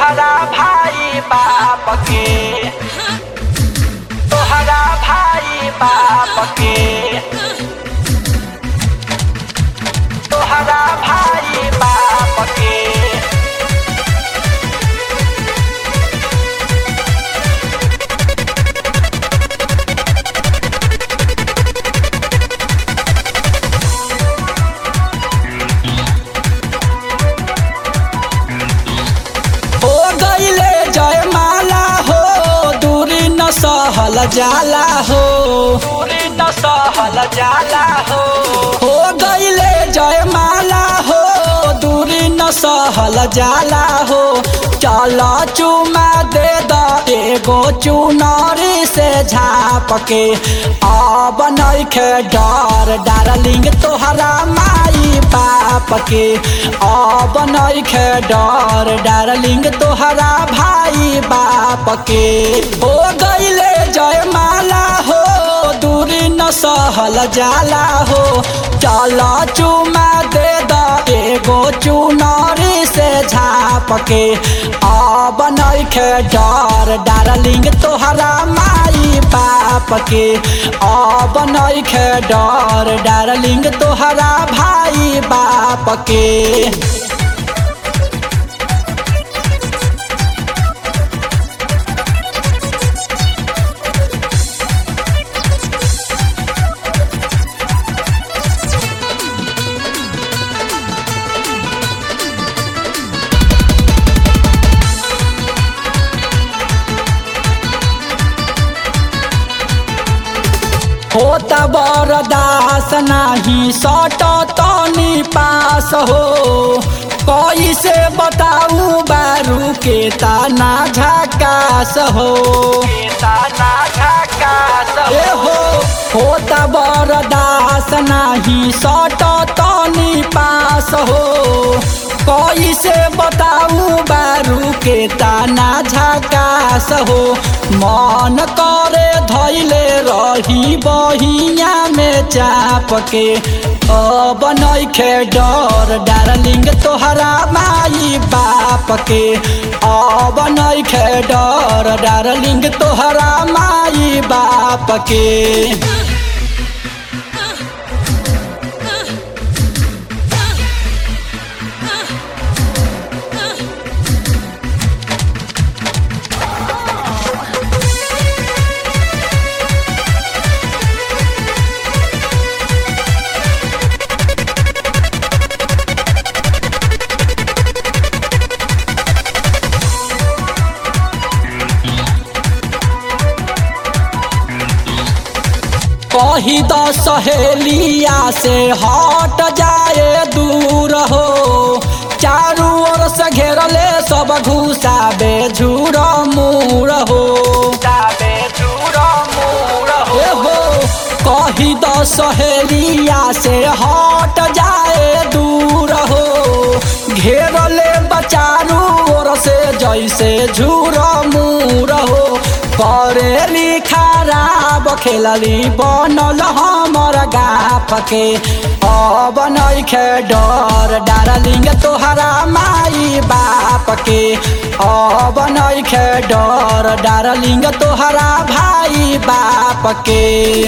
तोहरा भाई बाप के तोहरा भाई बाप के तोहरा भाई बाप के हो गईले जयमाला हो दूरी न सहल जाला हो दूरी न सहल जाला हो हो गईले जयमाला हो दूरी न सहल जाला हो चल चुमा दे द एगो चुनरी से झाप के अब नइखे डर डार्लिंग तोहरा माई बाप के अब नइखे डर डार्लिंग तोहरा भाई बाप के हो गईले जयमाला हो दूरी न सहल जाला हो चल चुमा दे द एगो चुनरी से झाप के अब नइखे डर डार्लिंग तोहरा माई बाप के अब नइखे डर डार्लिंग तोहरा भाई बाप के होत बरदास नाही सट तनी पास हो कैसे बताऊ बारू के ताना झकास हो ए हो होत बरदास नाही सट तनी पास हो कैसे बताऊ बारू के ताना झकास हो मन करे धैले रही बहिया में चाप के अब नइखे डर डार्लिंग तोहरा माई बाप के अब नइखे डर डार्लिंग तोहरा माई बाप के कही द सहेलिया से हट जाए दूर हो चारू ओर से घेरले सब घुसाबे झूर मूर हो ए हो कही द सहेलिया से हट जाए दूर हो घेरले बचारू ओर से जैसे झूर मूर हो करेली खराब खेलली बनल हमर गाप के अब नइखे डर डार्लिंग तोहरा माई बाप के अब नइखे डर डार्लिंग तोहरा भाई बाप के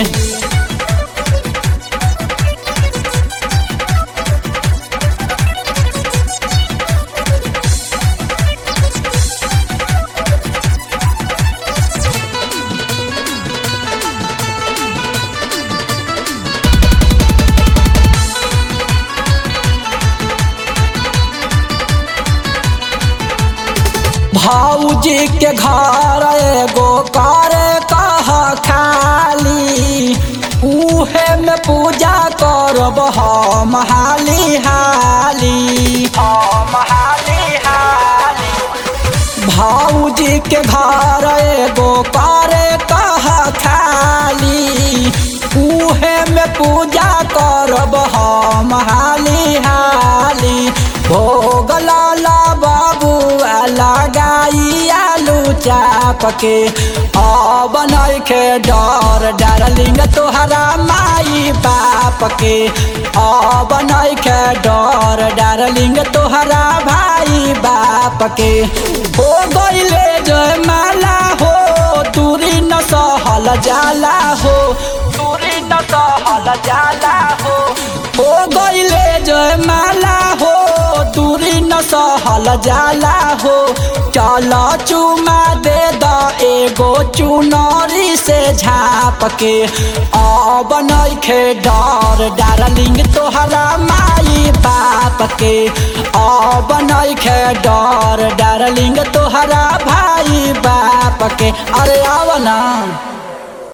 भौजी के घर एगो करे कह खाली उहे में पूजा करब हम हाली हाली हम हाली हाली भौजी के घर एगो करे कह खाली उहे में पूजा करब हम हाली हाली भोग लाला बाबुआ लगाई आलू चाप के अब नइखे डर डार्लिंग तोहरा माई बाप के अब नइखे डर डार्लिंग तोहरा भाई बाप के हो गईले जय माला हो दूरी न सहल जाला हो दूरी न सहल जाला हो हो गईले जय माला हो दूरी न सहल जाला हो चल चुमा दे द एगो चुनरी से झाप के अब नइखे डर डार्लिंग तोहरा माई बाप के अब नइखे डर डार्लिंग तोहरा भाई बाप के अरे आव ना